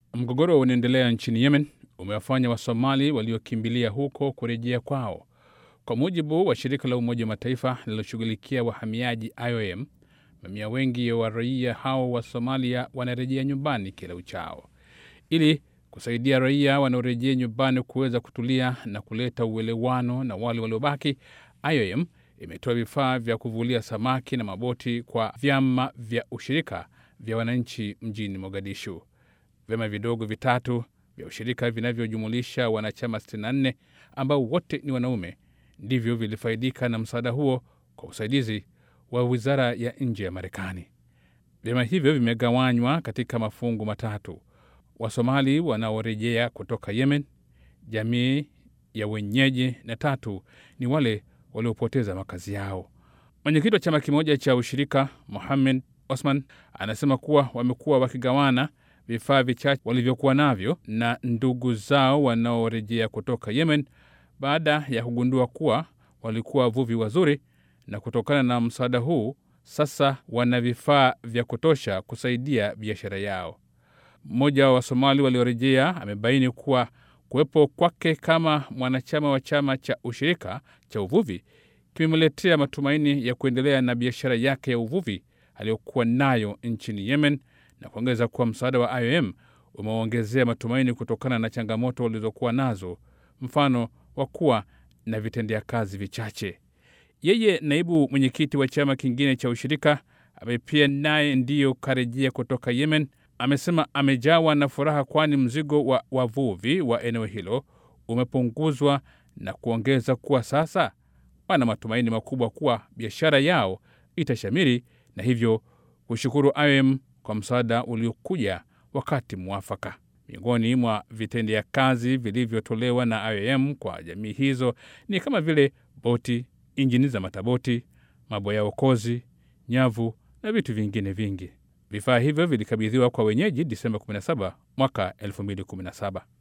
Mgogoro unaendelea nchini Yemen umewafanya Wasomali waliokimbilia huko kurejea kwao. Kwa mujibu wa shirika la Umoja wa Mataifa linaloshughulikia wahamiaji IOM, mamia wengi wa raia hao wa Somalia wanarejea nyumbani kila uchao. Ili kusaidia raia wanaorejea nyumbani kuweza kutulia na kuleta uelewano na wale waliobaki, IOM imetoa vifaa vya kuvulia samaki na maboti kwa vyama vya ushirika vya wananchi mjini Mogadishu. Vyama vidogo vitatu vya ushirika vinavyojumulisha wanachama 64 ambao wote ni wanaume ndivyo vilifaidika na msaada huo kwa usaidizi wa wizara ya nje ya Marekani. Vyama hivyo vimegawanywa katika mafungu matatu: Wasomali wanaorejea kutoka Yemen, jamii ya wenyeji, na tatu ni wale waliopoteza makazi yao. Mwenyekiti wa chama kimoja cha ushirika Mohamed Osman anasema kuwa wamekuwa wakigawana vifaa vichache walivyokuwa navyo na ndugu zao wanaorejea kutoka Yemen baada ya kugundua kuwa walikuwa wavuvi wazuri, na kutokana na msaada huu sasa wana vifaa vya kutosha kusaidia biashara yao. Mmoja wa Wasomali waliorejea amebaini kuwa kuwepo kwake kama mwanachama wa chama cha ushirika cha uvuvi kimemletea matumaini ya kuendelea na biashara yake ya uvuvi aliyokuwa nayo nchini Yemen, na kuongeza kuwa msaada wa IOM umewaongezea matumaini kutokana na changamoto walizokuwa nazo, mfano wa kuwa na vitendea kazi vichache. Yeye naibu mwenyekiti wa chama kingine cha ushirika ambaye pia naye ndiyo karejea kutoka Yemen amesema amejawa na furaha, kwani mzigo wa wavuvi wa eneo hilo umepunguzwa na kuongeza kuwa sasa wana matumaini makubwa kuwa biashara yao itashamiri na hivyo kushukuru IOM kwa msaada uliokuja wakati mwafaka. Miongoni mwa vitendea kazi vilivyotolewa na IOM kwa jamii hizo ni kama vile boti, injini za mataboti, maboya okozi, nyavu na vitu vingine vingi. Vifaa hivyo vilikabidhiwa kwa wenyeji Disemba 17 mwaka 2017.